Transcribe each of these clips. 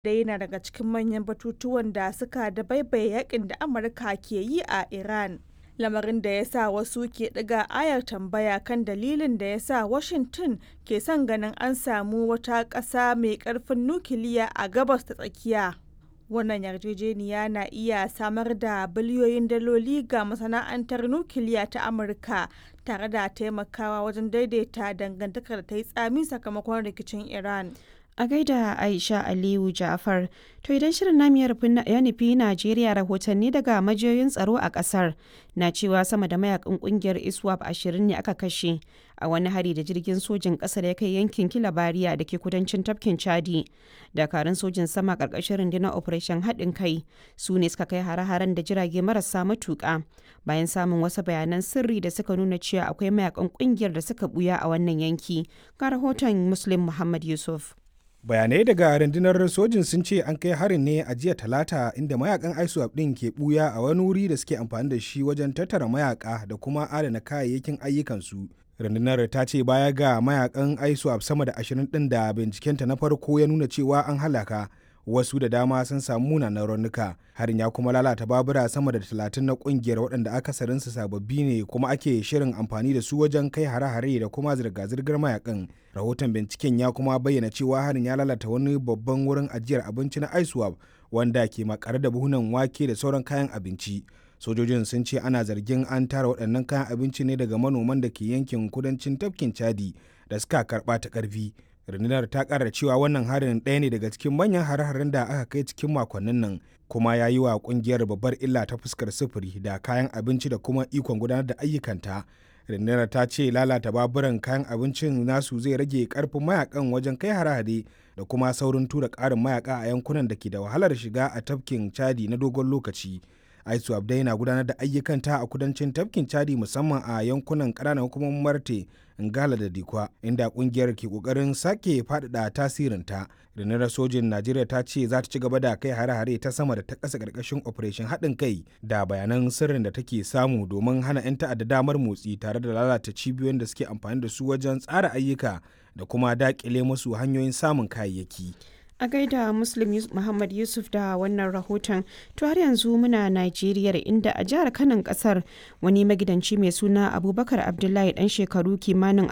dai yana daga cikin manyan batutuwan da suka dabaibaye yakin da Amurka ke yi a Iran. Lamarin da ya sa wasu ke ɗiga ayar tambaya kan dalilin da ya sa Washington ke son ganin an samu wata ƙasa mai ƙarfin nukiliya a gabas ta tsakiya. Wannan yarjejeniya na iya samar da biliyoyin daloli ga masana'antar nukiliya ta Amurka tare da taimakawa wajen daidaita dangantakar da ta yi tsami sakamakon rikicin Iran. A gaida Aisha Aliyu Ja'far, to idan shirin namu ya nufi Najeriya rahotanni daga majiyoyin tsaro a kasar na cewa sama da mayakan kungiyar ISWAP ashirin ne aka kashe a wani hari da jirgin sojin ƙasa da ya kai yankin Kilabariya da ke kudancin tafkin Chadi. Dakarun sojin sama ƙarƙashin rundunar Operation haɗin kai su ne suka kai hare-haren da jirage marasa matuƙa bayan samun wasu bayanan sirri da suka nuna cewa akwai mayakan kungiyar da suka buya a wannan yanki. Ga rahoton Muslim Muhammad Yusuf. bayanai daga rundunar sojin sun ce an kai harin ne a jiya talata inda mayakan iswap din ke buya a wani wuri da suke amfani da shi wajen tattara mayaka da kuma adana kayayyakin ayyukansu rundunar ta ce baya ga mayakan iswap sama da ashirin din da bincikenta na farko ya nuna cewa an halaka wasu da dama sun samu munanan raunuka harin ya kuma lalata babura sama da talatin na kungiyar waɗanda akasarinsu sababbi ne kuma ake shirin amfani da su wajen kai hare-hare da kuma zirga-zirgar mayakan rahoton binciken ya kuma bayyana cewa harin ya lalata wani babban wurin ajiyar abinci na iswap wanda ke makare da buhunan wake da sauran kayan abinci sojojin sun ce ana zargin an tara waɗannan kayan abinci ne daga manoman da ke yankin kudancin tafkin chadi da suka karɓa ta ƙarfi rundunar ta kara cewa wannan harin ɗaya ne daga cikin manyan hare-haren da aka kai cikin makonnin nan kuma ya yi wa kungiyar babbar illa ta fuskar sufuri da kayan abinci da kuma ikon gudanar da ayyukanta rundunar ta ce lalata baburan kayan abincin nasu zai rage karfin mayakan wajen kai hare-hare da kuma saurin tura ƙarin mayaka a yankunan da ke da wahalar shiga a tafkin chadi na dogon lokaci aisu abdai na gudanar da ayyukanta a kudancin tafkin chadi musamman a yankunan ƙananan hukumomin marte ngala da dikwa inda kungiyar ke kokarin sake faɗaɗa tasirinta rundunar sojin najeriya ta ce za ta ci gaba da kai hare-hare ta sama da ta ƙasa ƙarƙashin operation haɗin kai da bayanan sirrin da take samu domin hana 'yan ta'adda damar motsi tare da lalata cibiyoyin da suke amfani da su wajen tsara ayyuka da kuma daƙile musu hanyoyin samun kayayyaki. a gaida muslim muhammad yusuf da wannan rahoton to har yanzu muna najeriya inda a jihar kanan kasar wani magidanci mai suna abubakar abdullahi dan shekaru kimanin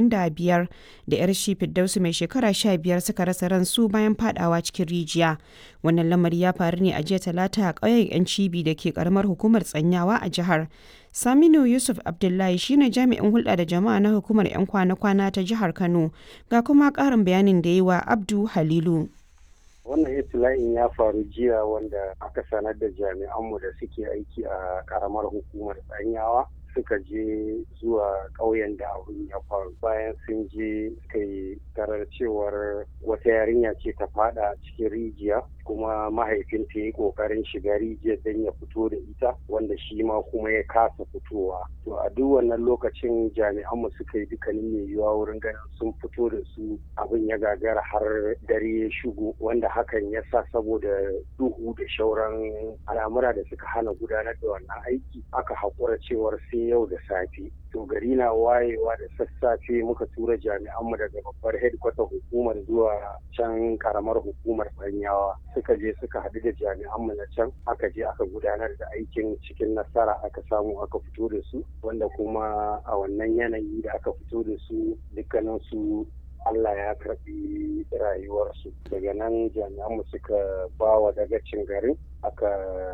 45 da yar shi firdausu mai shekara 15 suka rasa ransu bayan fadawa cikin rijiya wannan lamari ya faru ne a jiya talata a ƙauyen yan cibi da ke karamar hukumar tsanyawa a jihar Saminu Yusuf Abdullahi shine jami'in hulɗa da jama'a na hukumar 'yan kwana-kwana ta jihar Kano ga kuma ƙarin bayanin da yi wa Abdu Halilu. wannan itila'in ya faru jiya wanda aka sanar da jami'anmu da suke aiki a karamar hukumar tsanyawa suka je zuwa ƙauyen da abin ya faru bayan sun je suka yi tarar cewar wata yarinya ce ta fada cikin rijiya kuma mahaifinta ya yi ƙoƙarin shiga rijiyar don ya fito da ita wanda shi ma kuma ya kasa fitowa to a duk wannan lokacin jami'anmu suka yi dukkanin mai yiwuwa wurin ganin sun fito da su abin ya gagara har dare ya shigo wanda hakan ya sa saboda duhu da shauran al'amura da suka hana gudanar da wannan aiki aka haƙura cewar sai yau da safe to gari na wayewa da sassafe muka tura jami'anmu daga babbar headquarter hukumar zuwa can karamar hukumar banyawa suka je suka haɗu da jami'anmu na can aka je aka gudanar da aikin cikin nasara aka samu aka fito da su wanda kuma a wannan yanayi da aka fito da su dukkanin su Allah ya karɓi rayuwarsu daga nan jami'anmu suka ba wa dagacin garin aka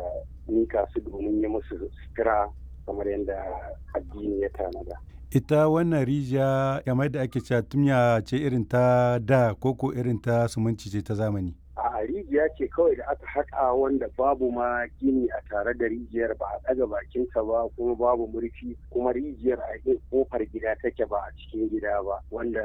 mika su domin yi musu sutura kamar yadda addini ya tanada. ita wannan rijiya kamar da ake cewa tumya ce irin ta da koko irin ta sumunci ce ta zamani a rijiya ce kawai da aka haƙa wanda babu ma gini a tare da rijiyar ba a ɗaga bakinta ba kuma babu murfi kuma rijiyar a kofar gida take ba a cikin gida ba wanda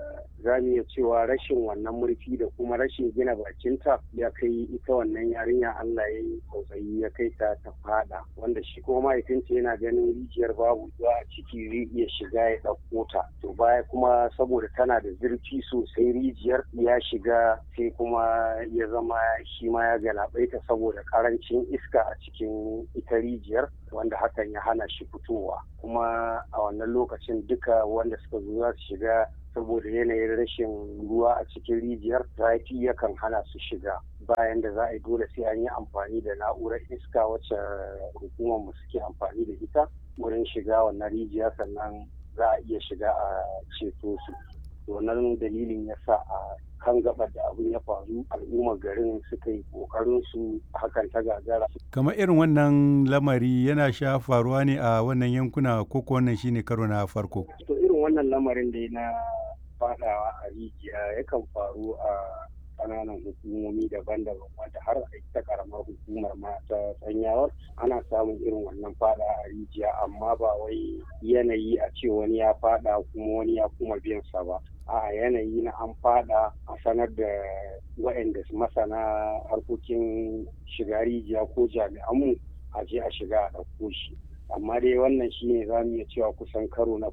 za mu iya cewa rashin wannan murfi da kuma rashin gina bakinta ya kai ita wannan yarinya Allah ya yi tsautsayi ya kai ta ta fada wanda shi kuma mahaifinta yana ganin rijiyar babu zuwa a ciki zai iya shiga ya ɗauko ta to baya kuma saboda tana da zurfi sosai rijiyar ya shiga sai kuma ya zama shi ma ya galabaita saboda karancin iska a cikin ita rijiyar wanda hakan ya hana shi fitowa kuma a wannan lokacin duka wanda suka zo za su shiga saboda yanayin rashin ruwa a cikin rijiyar zafi yakan hana su shiga bayan da za a yi dole sai an yi amfani da na'urar iska wacce hukumar mu suke amfani da ita wurin shiga wannan rijiya sannan za a iya shiga a ceto su wannan dalilin ya sa a kan gabar da abin ya faru al'ummar garin suka yi kokarin su hakan ta gagara kamar irin wannan lamari yana sha faruwa ne a wannan yankuna ko ko wannan shine karo na farko to irin wannan lamarin da na fadawa a rijiya yakan faru a kananan hukumomi daban-daban wanda har a ta karamar hukumar ma ta tsanyawar ana samun irin wannan fada a rijiya amma ba wai yanayi a ce wani ya fada kuma wani ya kuma biyan sa ba a yanayi na an fada a sanar da waɗanda masana harkokin shiga rijiya ko jami'anmu a je a shiga a ɗauko shi amma dai wannan shine za mu iya cewa kusan karo na